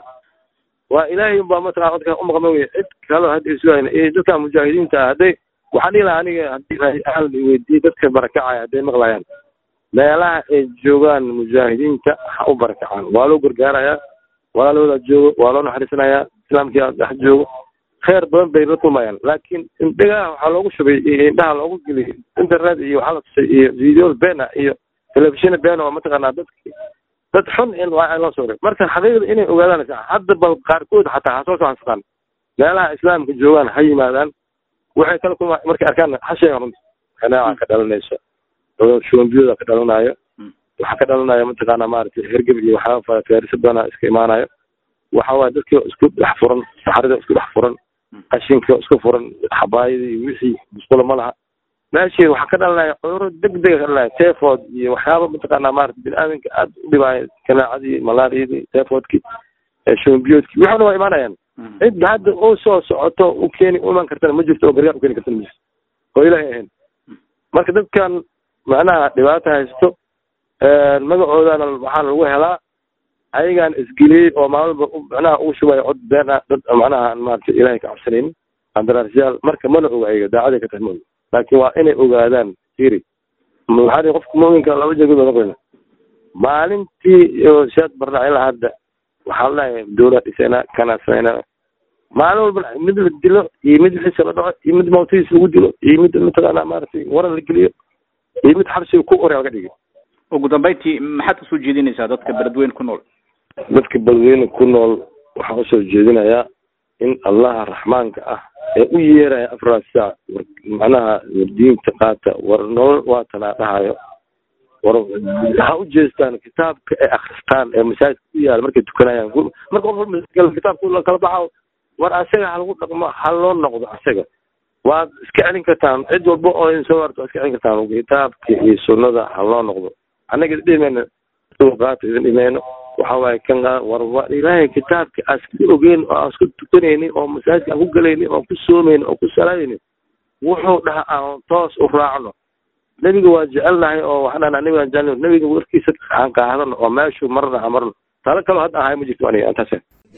waa ilaahay unbaa mataqana dadka umaqma wey cid kaloo hadda isugayn iyo dadka mujaahidiinta ah hadday waxaan dhihi lahaa aniga haddii aan weydiiyey dadka barakacaya hadday maqlayaan meelaha ay joogaan mujaahidiinta ha u barakacaan waa loo gargaarayaa walaalooda joogo waa loo naxariisanayaa islaamkii dhex joogo kheer badan bay la kulmayaan laakiin indhagaha waxaa loogu shubay iyo indhaha loogu geliyay internet iyo waxaa la tusay iyo videos beena iyo telefishin beena oo mataqaanaa dadki dad xun in waa loo soo marka xaqiiqda inay ogaadaan hadda bal qaarkood xataa ha soo soxansadaan meelaha islaamka joogaan ha yimaadaan waxay kala kulma markay arkaan ha sheegan runta kanaaca ka dhalanaysa shuambiyooda ka dhalanayo waxaa ka dhalanaya mataqaanaa maaragtay hergeb iyo waxyaaba feerisa badana iska imaanayo waxa waaye dadkii isku dhex furan saxarida isku dhex furan qashinka isku furan xabaayada iyo wixii musqulo ma laha meeshii waxaa ka dhalanaya cudurro degdega ka dhalanaya typhoid iyo waxyaaba mataqaanaa maarata bini-aadanka aad u dhibaayo kanaacadii malaariyadii typhoidkii shumbiyoodkii waxaana waa imaanayaan cid hadda u soo socoto u keeni u iman kartana ma jirto oo gargaar u keeni kartana ma jirto oo ilaahay ahayn marka dadkan macnaha dhibaato haysto magacoodana waxaana lagu helaa ayagaan isgeliyey oo maalmalba macnaha ugu shubayo cod been ah dad macnaha aan maarata ilaahay ka cabsanaynin qandaraasyaal marka mana oga ayaga daacaday ka tahay ma oga laakiin waa inay ogaadaan firi waxaa qofka muminka laba jeegood baa noqonayna maalintii oo siyaad barnaa ilaa hadda waxaa la dhahay dowlad dhisayna kana samayna maalin walba mid la dilo iyo mid wixiisa la dhaco iyo mid mawtidiisa lagu dilo iyo mid mataqaanaa maaragtay waran la geliyo iyo mid xabsiga ku orea laga dhigay ugu dambeyntii maxaad usoo jeedinaysaa dadka beledweyne ku nool dadka beledweyne ku nool waxaan usoo jeedinayaa in allaha raxmaanka ah ee u yeeraya afraad saac war macnaha war diinta qaata war nolol waatanaa dhahayo war ha u jeestaan kitaabka ay akristaan ee masaajidka ku yaala markay tukanayaan marka qof masaajidka kitaabka la kala baxo war asaga ha lagu dhaqmo ha loo noqdo asaga waad iska celin kartaan cid walba oo idin soo warto waad iska celin kartaan kitaabka iyo sunnada ha loo noqdo annaga idin dhimayno qaata idin dhimayno waxa waaye kan war war ilaahay kitaabka aan iska ogeyn oo aan isku tukanaynin oo masaajidka aan ku galaynin oo ku soomaynin oo ku salaadaynin wuxuu dhaha aan toos u raacno nebiga waa jecelnahay oo waxaan dhahnaa nebiga aan jecelnahay nebiga warkiisa aan qaadano oo meeshuu marna aan marno talo kaloo hadda ahay ma jirto aniga intaas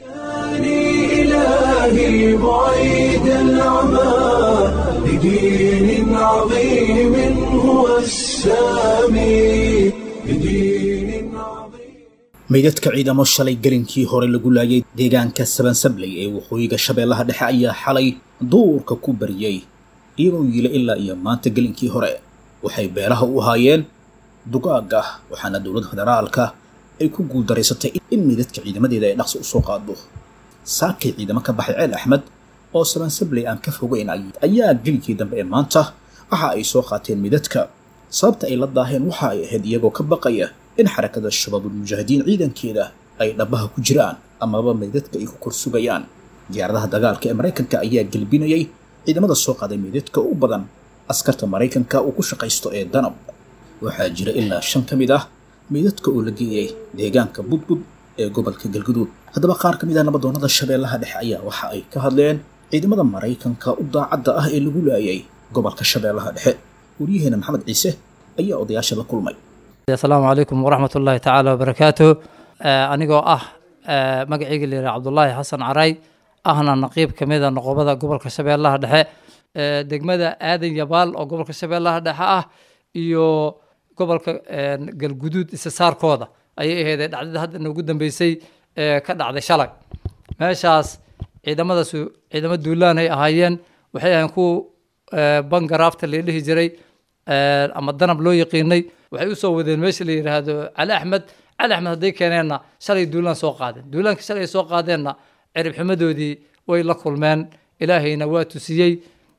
إلهي بعيد العمى لدين عظيم هو السامي لدين عظيم meydadka ciidamo shalay gelinkii hore lagu laayay deegaanka sabansabley ee waqooyiga shabeellaha dhexe ayaa xalay duurka ku bariyey iyagoo yiila ilaa iyo maanta gelinkii hore waxay beelaha u ahaayeen dugaaga waxaana dowladda federaalka ay ku guuldaraysatay in meydadka ciidamadeeda ay dhaqso usoo qaado saakay ciidamo ka baxay ceel axmed oo sabansabley aan ka fogeyn ayaa geligii dambe ee maanta waxa ay soo qaateen meydadka sababta ay la daaheen waxa ay ahayd iyagoo ka baqaya in xarakada shabaabulmujaahidiin ciidankeeda ay dhabaha ku jiraan amaba meydadka ay ku kor sugayaan diyaaradaha dagaalka ee maraykanka ayaa gelbinayay ciidamada soo qaaday meydadka u badan askarta maraykanka uu ku shaqaysto ee danab waxaa jira ilaa shan ka mid ah meydadka oo la geeyay deegaanka budbud ee gobolka galguduud haddaba qaar ka mid ah nabadoonnada shabeellaha dhexe ayaa waxa ay ka hadleen ciidamada maraykanka u daacadda ah ee lagu laayay gobolka shabeellaha dhexe waryaheena maxamed ciise ayaa odayaasha la kulmay asalaamu calaykum waraxmat ullaahi tacaala wabarakaatu anigoo ah magaceyga la yidhaha cabdullaahi xasan caray ahna naqiib ka mida noqobada gobolka shabeellaha dhexe degmada aadan yabaal oo gobolka shabeellaha dhexe ah iyo gobolka galguduud isasaarkooda ayay aheedee dhacdada hadda noogu dambeysay ee ka dhacday shalay meeshaas ciidamadaasu ciidamo duulaan ay ahaayeen waxay ahayn kuwa bangaraafta la dhihi jiray ama danab loo yaqiinay waxay usoo wadeen meesha la yidhaahdo cali axmed cali axmed hadday keeneenna shalay duulaan soo qaadeen duulaanka shalay ay soo qaadeenna cirib xumadoodii way la kulmeen ilaahayna waa tusiyey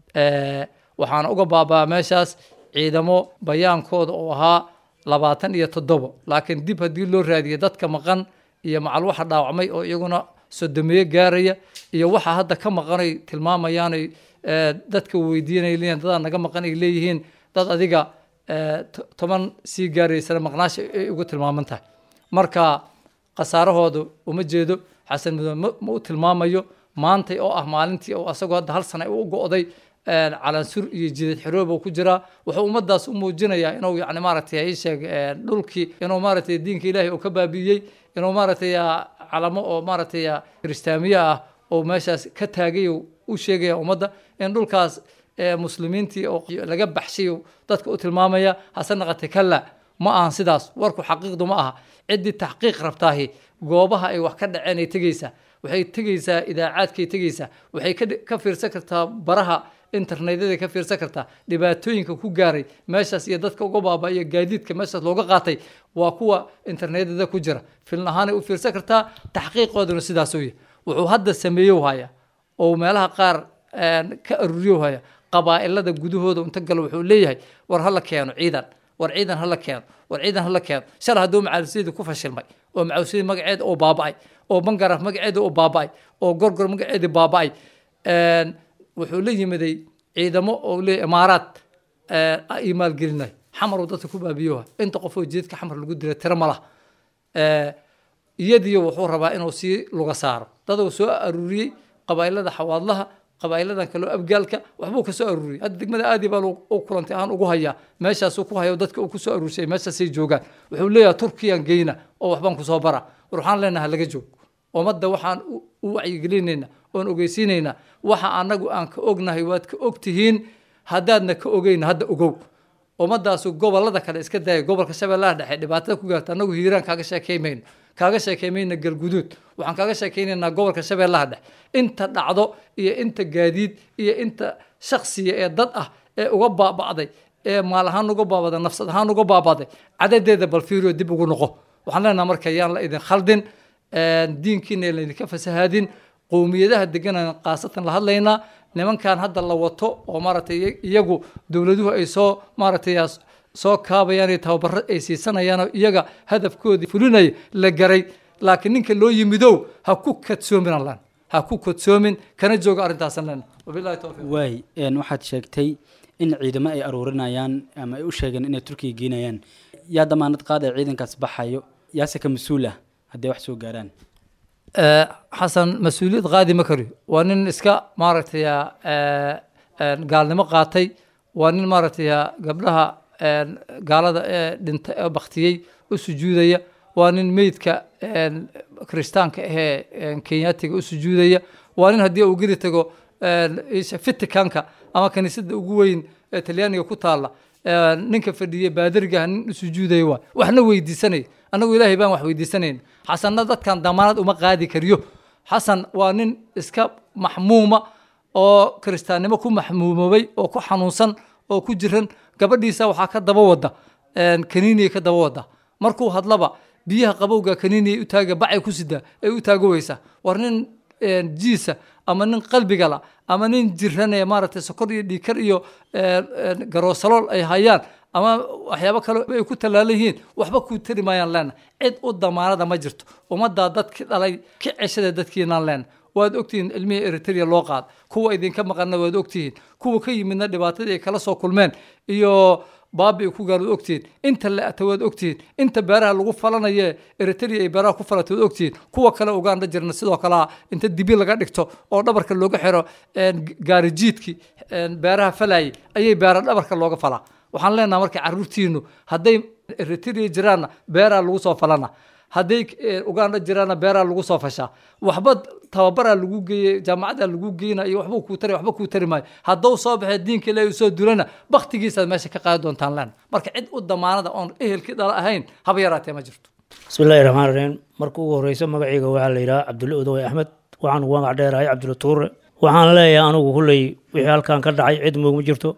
waxaana uga baabaa meeshaas ciidamo bayaankooda oo ahaa labaatan iyo toddobo laakiin dib haddii loo raadiyo dadka maqan iyo macal waxa dhaawacmay oo iyaguna sodomeeye gaaraya iyo waxa hadda ka maqanay tilmaamayaanay dadka weydiinay leeyihin dadaa naga maqan ay leeyihiin dad adiga toban sii gaaraysana maqnaasha ay ugu tilmaaman tahay marka khasaarahoodu uma jeedo xasan mudane ma u tilmaamayo maantay oo ah maalintii oo asagoo hadda hal sana u go'day calansur iyo jidad xiroob ku jiraa wuxuu ummadaas u muujinayaa inuu yani maaragtay ii sheeg dhulkii inuu maaragtay diinka ilaahay uu ka baabi'iyey inuu maaragtay calamo oo maaragtay kiristaamiye ah oo meeshaas ka taagay u sheegaya ummadda in dhulkaas muslimiintii oo laga baxshay dadka u tilmaamaya hase naqatay kala ma ahan sidaas warku xaqiiqdu ma aha ciddii taxqiiq rabtaahi goobaha ay wax ka dhaceen ay tegeysaa waxay tegeysaa idaacaadkay tegeysaa waxay ka fiirsan kartaa baraha internetyada ka fiirsan kartaa dhibaatooyinka ku gaaray meeshaas iyo dadka uga baaba iyo gaadiidka meeshaas looga qaatay waa kuwa internetyada ku jira filin ahaanay u fiirsan kartaa taxqiiqooduna sidaasuu yahay wuxuu hadda sameeyow haya oo meelaha qaar ka aruriyow haya qabaa'ilada gudahooda inta galo wuxuu leeyahay war hala keeno ciidan war ciidan hala keeno war ciidan hala keeno shalay hadduu macaawisiyadii ku fashilmay oo macaawisiyadii magaceeda oo baaba'ay oo bangaraaf magaceeda oo baaba'ay oo gorgor magaceedii baaba'ay wuxuu la yimiday ciidamo oo leeyahy imaaraad ay maalgelinay xamar uu dadka ku baabiyoha inta qof oo jeedka xamar lagu dilay tiro ma laha iyadiyo wuxuu rabaa inuu sii luga saaro daduu soo aruuriyey qabaa'ilada xawaadlaha qabaa'iladan kaloo abgaalka waxbuu ka soo aruuriyey hadda degmada aadi baa u kulantay ahaan ugu hayaa meeshaasuu ku haya dadka uu ku soo aruurshay meeshaasay joogaan wuxuu leeyahay turkiyaan geyna oo waxbaan kusoo bara war waxaan leenahay laga joog ummadda waxaan u wacyigelinaynaa oon ogeysiinaynaa waxa anagu aan ka ognahay waad ka ogtihiin haddaadna ka ogeyn hadda ogow ummadaasu gobolada kale iska daaya gobolka shabeellaha dhexe dhibaatada ku gaarta anagu hiiraan kaaga sheekeymayno kaaga sheekeymayna galguduud waxaan kaaga sheekeynaynaa gobolka shabeellaha dhexe inta dhacdo iyo inta gaadiid iyo inta shaksiya ee dad ah ee uga baaba'day ee maal ahaan uga baabaday nafsad ahaan uga baabaday cadadeeda bal fiiriyo dib ugu noqo waxaan leenaha marka yaan la idin khaldin diinkiina laydinka fasahaadin qowmiyadaha deganaan khaasatan la hadlaynaa nimankan hadda la wato oo maaragtay iyagu dowladuhu ay soo maaragtay soo kaabayaan iyo tababaro ay siisanayaan iyaga hadafkoodii fulinaya la garay laakiin ninka loo yimidow ha ku kadsoomin allan ha ku kadsoomin kana jooga arrintaasan len wabillahi tawfiiq waay waxaad sheegtay in ciidamo ay aruurinayaan ama ay u sheegeen inay turkiga geynayaan yaa damaanad qaadaya ciidankaas baxayo yaase ka mas-uul ah hadday wax soo gaaraan xasan mas-uuliyad qaadi ma kariyo waa nin iska maaragtay gaalnimo qaatay waa nin maaragtay gabdhaha gaalada ee dhinta ee baktiyey u sujuudaya waa nin meydka kiristaanka ahee kenyaatiga u sujuudaya waa nin haddii uu geli tago vaticanka ama kaniisadda ugu weyn ee talyaaniga ku taalla ninka fadhiya baadarigaha nin u sujuudaya waa waxna weydiisanaya annagu ilaahay baan wax weydiisanayn xasanna dadkan damaanad uma qaadi kariyo xasan waa nin iska maxmuuma oo kiristaannimo ku maxmuumoobay oo ku xanuunsan oo ku jiran gabadhiisa waxaa ka daba wada kaniiniyay ka daba wada markuu hadlaba biyaha qabowga kaniiniyay u taaga bacay ku sidaa ay u taagoweysa war nin jiisa ama nin qalbigala ama nin jiranaya maaragtay sokor iyo dhiikar iyo garoosalool ay hayaan ama waxyaabo kale ay ku tallaalan yihiin waxba ku tari maayaan leena cid u damaanada ma jirto ummaddaa dadki dhalay ka ceshada dadkiinaan leena waad ogtihiin ilmihii eritrea loo qaad kuwa idinka maqanna waad ogtihiin kuwa ka yimidna dhibaatadii ay kala soo kulmeen iyo baabi ku gaar waad ogtihiin inta la-ata waad ogtihiin inta beeraha lagu falanaye eritrea ay beeraha ku falata waad ogtihiin kuwa kale uganda jirna sidoo kalea inta dibi laga dhigto oo dhabarka looga xiro gaarijiidkii beeraha falayay ayay beera dhabarka looga falaa waxaan leenaha marka caruurtiinu hadday eritrea jiraanna beeraa lagu soo falana hadday uganda jiraanna beeraa lagu soo fashaa waxba tababaraa lagu geeyey jaamacadaa lagu geyna iyo waxba kuu tari waxba kuu tari maayo hadduu soo baxee diinka ilaahi usoo dulana baktigiisaad meesha ka qaadi doontaan leen marka cid u damaanada oon ehelkii dhala ahayn haba yaraatee ma jirto bismillahi raxmaan raxiim marka ugu horeysa magacayga waxaa la yidhaha cabdulle odowe axmed waxaan ugu magac dheerahay cabdulle tuure waxaan leeyahay anugu hulley wixii halkan ka dhacay cid moog ma jirto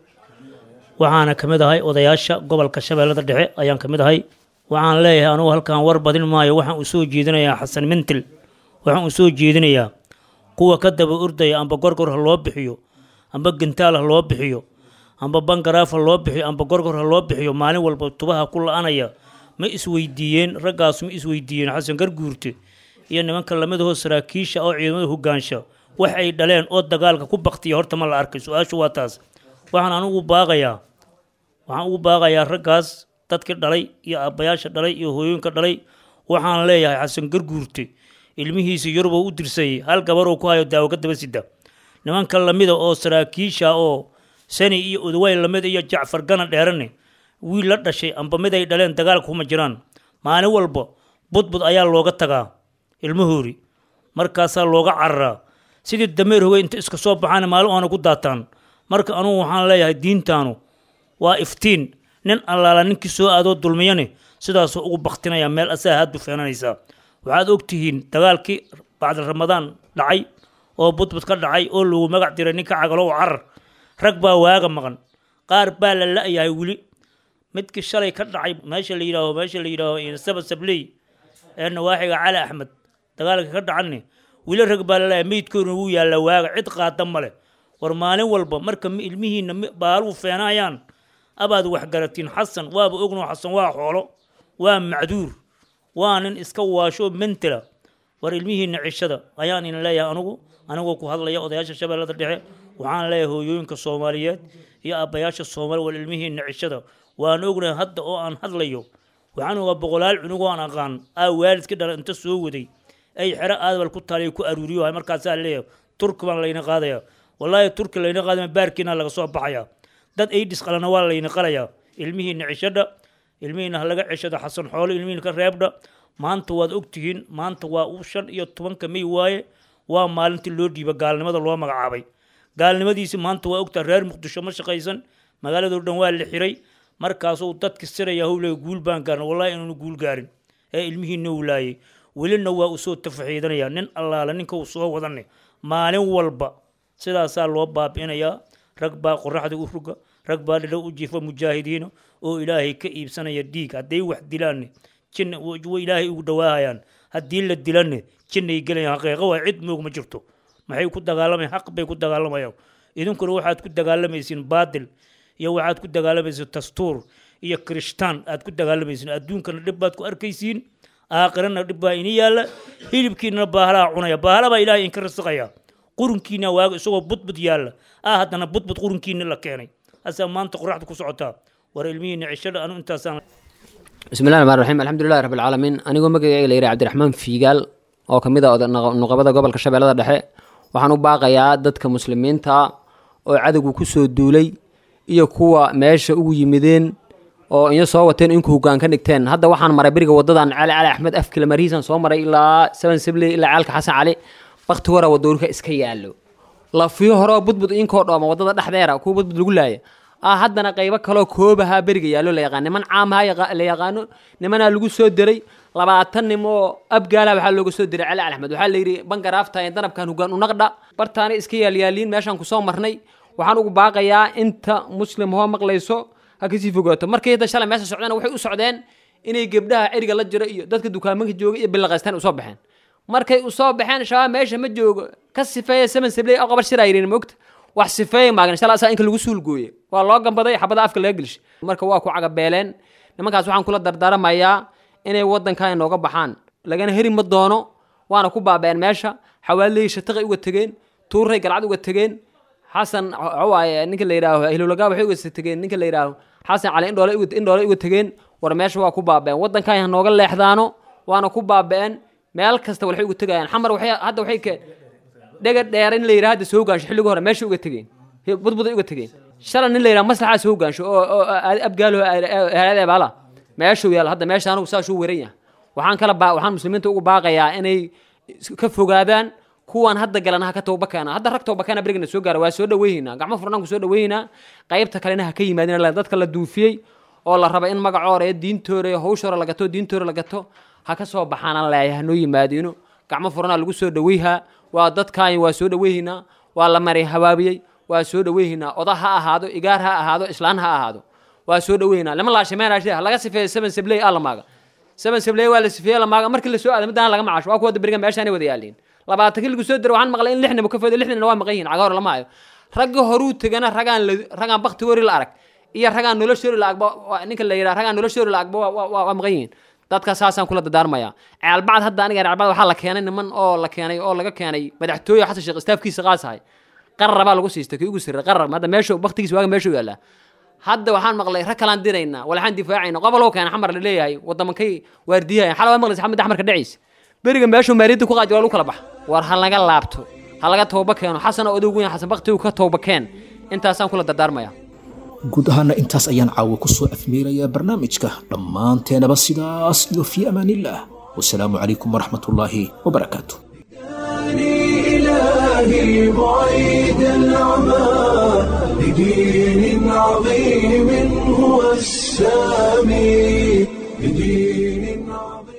waxaana ka mid ahay odayaasha gobolka shabeellada dhexe ayaan ka mid ahay waxaan leeyahay anugu halkan war badin maayo waxaan u soo jeedinayaa xasan mintil waxaan u soo jeedinayaa kuwa ka daba ordaya amba gorgor ha loo bixiyo amba gantaal ha loo bixiyo amba bangaraaf ha loo bixiyo amba gorgor ha loo bixiyo maalin walba tubaha ku la-anaya ma isweydiiyeen raggaas ma isweydiiyeen xasan garguurte iyo nimanka lamidahoo saraakiisha oo ciidamada hogaansha wax ay dhaleen oo dagaalka ku baktiya horta ma la arkay su-aashu waa taas waxaan anugu baaqayaa waxaan ugu baaqayaa raggaas dadkii dhalay iyo aabbayaasha dhalay iyo hooyooyinka dhalay waxaan leeyahay xasan garguurte ilmihiisa yuruboo u dirsayay hal gabaroo ku hayo daawo ka daba sida nimanka lamida oo saraakiisha oo sani iyo udaway lamid iyo jacfar gana dheerane wiil la dhashay amba mid ay dhaleen dagaalka kuma jiraan maalin walba budbud ayaa looga tagaa ilmahoori markaasaa looga cararaa sidii dameer hogey inta iska soo baxaana maalin oona ku daataan marka anugu waxaan leeyahay diintaanu waa iftiin nin allaala ninkii soo aadoo dulmiyane sidaasuu ugu baktinaya meel asaa haadbu feenanaysaa waxaad ogtihiin dagaalkii bacda ramadaan dhacay oo budbud ka dhacay oo lagu magac diray ninka cagalow carar rag baa waaga maqan qaar baa la la-yahay weli midkii shalay ka dhacay meesha la yidhaaho meesha la yidhaaho saba sabley ee nawaaxiga cali axmed dagaalka ka dhacanne weli rag baa la la-yahay meydkooduna wuu yaallaa waaga cid qaada male war maalin walba marka ilmihiina baaluhu feenayaan abaad waxgaratiin xasan waaba ogno xasan waa xoolo waa macduur waa nin iska waasho mentela war ilmihiina cishada ayaan ina leeyahay anugu anigoo ku hadlaya odayaasha shabeellada dhexe waxaan leeyahay hooyooyinka soomaaliyeed iyo aabbayaasha soomaali war ilmihiina cishada waan ognahay hadda oo aan hadlayo waxaan ogaa boqolaal cunugoo aan aqaan aa waalidka dhala inta soo waday ay xero aadbal ku taaliy ku aruuriyo markaasaa leeyahay turki baan layna qaadaya wallaahi turki layna qaadama baarkiina laga soo baxaya dad aidhis qalana waa layna qalayaa ilmihiina cishadha ilmihiina ha laga ceshada xasan xoolo ilmihiina ka reebdha maanta waad ogtihiin maanta waa uu shan iyo tobanka may waaye waa maalintii loo dhiiba gaalnimada loo magacaabay gaalnimadiisi maanta waa ogtaa reer muqdisho ma shaqaysan magaaladoo dhan waa la xiray markaasuu dadka siraya howle guul baan gaarna wallahi inaanu guul gaarin ee ilmihiina uu laayay welina waa usoo tafaxiidanaya nin allaala ninka uu soo wadanay maalin walba sidaasaa loo baabi'inayaa rag baa qoraxda u ruga rag baa dhidho u jiifa mujaahidiina oo ilaahay ka iibsanaya dhiig hadday wax dilaanne jinna way ilaahay ugu dhawaahayaan haddii la dilanne jinnay gelayaan xaqiiqa waa cid moog ma jirto maxay ku dagaalamayaan xaq bay ku dagaalamayaan idinkuna waxaad ku dagaalamaysiin baadil iyo waxaad ku dagaalamaysiin dastuur iyo kirishtaan aad ku dagaalamaysiin adduunkana dhib baad ku arkaysiin aakhirana dhib baa ini yaalla hilibkiinana baahalaha cunaya bahala baa ilaahay inka rasiqaya qurunkiina waaga isagoo budbud yaalla ah haddana budbud qurunkiina la keenay asaa maanta qoraxda ku socotaa war ilmihiina cishada anu intaasaan bismi llahi raxmaan raxiim alxamdulilahi rabbi alcaalamiin anigoo magacayga la yidhaha cabdiraxmaan fiigaal oo ka mid a nuqabada gobolka shabeellada dhexe waxaan u baaqayaa dadka muslimiinta oo cadowgu ku soo duulay iyo kuwa meesha ugu yimideen oo inyo soo wateen inku hoggaan ka dhigteen hadda waxaan maray beriga wadadan cali cali axmed afkila mariisan soo maray ilaa seven sibley ilaa caalka xasan cali bakti hora wadoorka iska yaallo lafiyo horeo budbud inkoo dhooma wadada dhexdeera kuwa budbud lagu laaya ah haddana qaybo kaloo koobahaa beriga yaallo la yaqaan niman caamaha la yaqaano nimanaa lagu soo diray labaatan nim oo abgaala waxaa looga soo diray cali axmed waxaa layidhi bangaraafta ee danabkan hoggaan unaqdha bartaana iska yaalyaaliin meeshaan kusoo marnay waxaan ugu baaqayaa inta muslim hoo maqlayso ha kasii fogaato markii hadda shalay meesha socdeen waxay u socdeen inay gebdhaha ceriga la jiro iyo dadka dukaamanka jooga iyo bilaqaystaan usoo baxeen markay usoo baxeen shabaab meesha ma joogo ka sifeeya seven sibley oo qabar shir ayrin mogta wax sifeeya maagan shalay asaa inka lagu suulgooye waa loo gambaday xabada afka laga gelishay marka waa ku cagabeeleen nimankaas waxaan kula dardaaramayaa inay wadankan inooga baxaan lagana heri ma doono waana ku baabeen meesha xawaalihii shataqay uga tegeen tuuray galcad uga tegeen xasan waaye ninka la yidhaaho ahlulagaa waxay uga tegeen ninka la yidhaaho xasan cali indhoole indhoole uga tegeen war meesha waa ku baabeen wadankan hanooga leexdaano waana ku baabeen meel kasta waxay uga tegayaan xamar waxay hadda waxay keen dhega dheer in la yidhaha hadda soo gaansho xilliga hore meesha uga tegeen budbuday uga tegeen shalay nin la yidhaha maslaxaa soo gaansho oo oo abgaalo ehelada baala meeshuu yaal hadda meesha anugu saasuu weran yahay waxaan kala baa waxaan muslimiinta ugu baaqayaa inay ka fogaadaan kuwan hadda galana ha ka tooba keena hadda rag tooba keena berigana soo gaara waa soo dhaweynaynaa gacmo furnaan ku soo dhaweynaynaa qaybta kalena ha ka yimaadin dadka la duufiyey oo la raba in magacoora iyo diintooda iyo hawshoora la gato diintooda la gato ha ka soo baxaana leeyahay hanoo yimaadino gacmo furanaa lagu soo dhaweyhaa waa dadkaani waa soo dhaweyhaynaa waa la maray habaabiyey waa soo dhaweyhaynaa oda ha ahaado igaar ha ahaado islaan ha ahaado waa soo dhaweyhaynaa lama laashimeenaashe laga sifeeyo seven sibley aa la maaga seven sibley waa la sifeeye la maaga markii la soo aada midaan laga macaasho waa kuwa beriga meeshaanay wada yaaliin labaatan kii lagu soo diro waxaan maqlay in lix nimo ka foodo lixdina waa maqan yihin caga hore lama hayo ragga horuu tegana ragaan ragaan bakti wari la arag iyo ragaan noloshoori la agba ninka la yidhaha ragaan noloshoori la agba waa maqan yihiin dadka saasaan kula dardaarmaya ceelbacd hadda aniga ceelbacd waxaa la keenay niman oo la keenay oo laga keenay madaxtooye xasan sheekh istaafkiisa qaasahay qarar baa lagu siistay kii ugu sirray qarar hadda meeshu baktigiisa waaga meeshuu yaallaa hadda waxaan maqlay rag kalaan diraynaa walaxaan difaacayna qoboloo keena xamar la leeyahay wadamankay waardiyahayan xala waa maqlaysa xamid axmarka dheciisa beriga meeshuu maariyadda ku qaadi waa lagu kala bax war ha laga laabto ha laga tooba keeno xasana odow weyn xasan baktigu ka tooba keen intaasaan kula dardaarmaya guud ahaana intaas ayaan caawa ku soo afmeerayaa barnaamijka dhammaanteenaba sidaas iyo fii amaanillaah wasalaamu calaykum waraxmatullaahi wabarakaatu إلهي بعيد العمى لدين عظيم هو السامي لدين عظيم